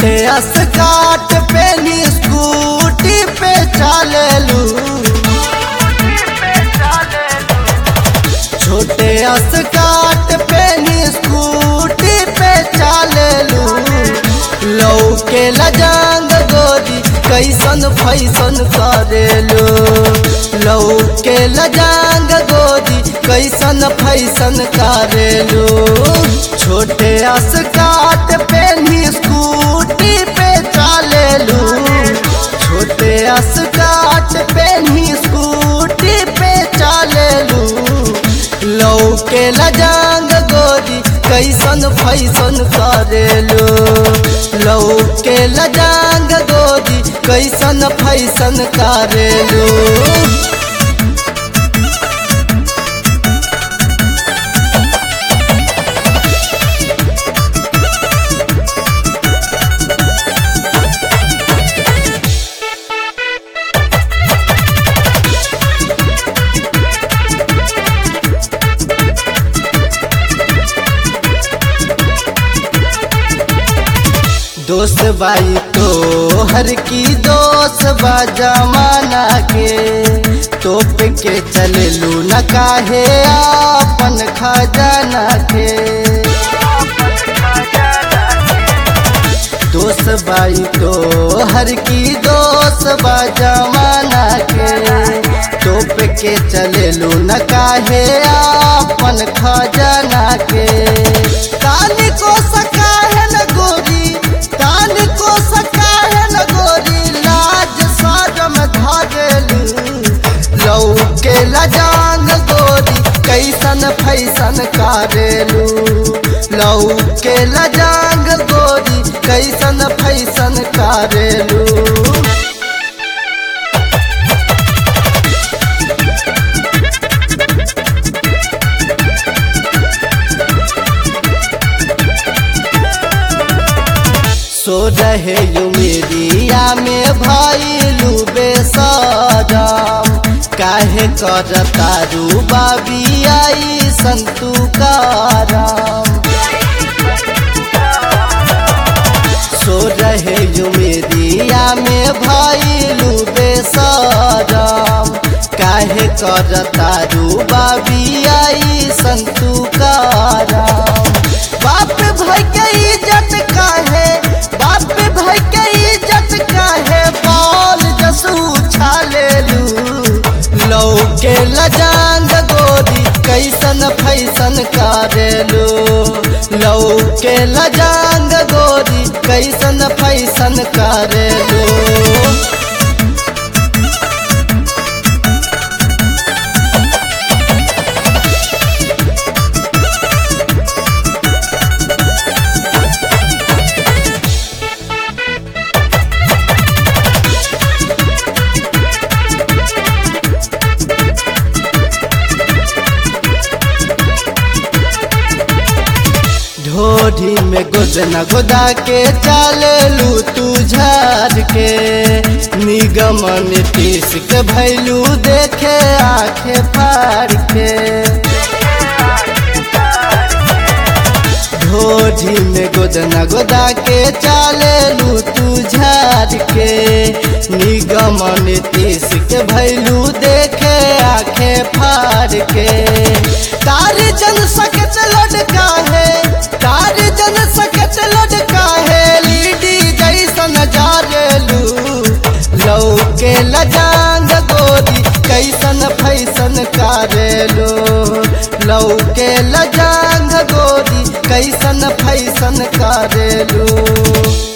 छोटे अस्काट पे नी स्कूटी पे चलेलू छोटे अस्काट पे नी स्कूटी पे चलेलू लौके लजांग गोरी कैसन फैसन करेलू लौके लजांग गोरी कैसन फैसन करेलू छोटे अस्काट पे नी स्कूटी पे चलेलू छोटे अस्काट पे नी स्कूटी पे चलेलू लौके लजांग गोरी कैसन फैसन करेलू लौके लजांग गोरी कैसन फैसन करेलू दोस्त बाई तो हर की दोस्त बा जमाना के तोप के चलेलू न काहे आपन खजाना के दोस्त बाई तो हर की दोस्त बा जमाना के तोप के चलेलू न काहे आपन खजाना के काली को सका है न गोरी कान को सका है न गोरी लाज साजम धागेलू लौके लजांग गोरी कैसन फैसन कारेलू लौके लजांग गोरी कैसन फैसन कारेलू सो रहे उमेरिया में भैलू बेसरम काहे कर तारू बाबी आई संतु कारम सो रहे उमेरिया में भैलू बेसरम काहे कर तारू बाबी आई संतु कारम बाप भाई के इज्जत काहे बाप भाई के इज्जत काहे बाल जसू छालेलू लौके लजांग गोरी कैसन फैसन करेलू लौके लजांग गोरी कैसन फैसन करेलू ढोढ़ी में गोदना गोदा के चालू तू झार के निगमन टीस के भैलू देखे आखे फाड़ के ढोढ़ी में गोदना गोदा के चालू तू झार के निगमन टीस के भैलू देखे आखे फाड़ के तार जन सकत लड़का है तार जन सकत लड़का है लीडी जैसन जारेलू लौके लजांग गोरी कैसन फैसन कारेलू लौके लजांग गोरी कैसन फैसन कारेलू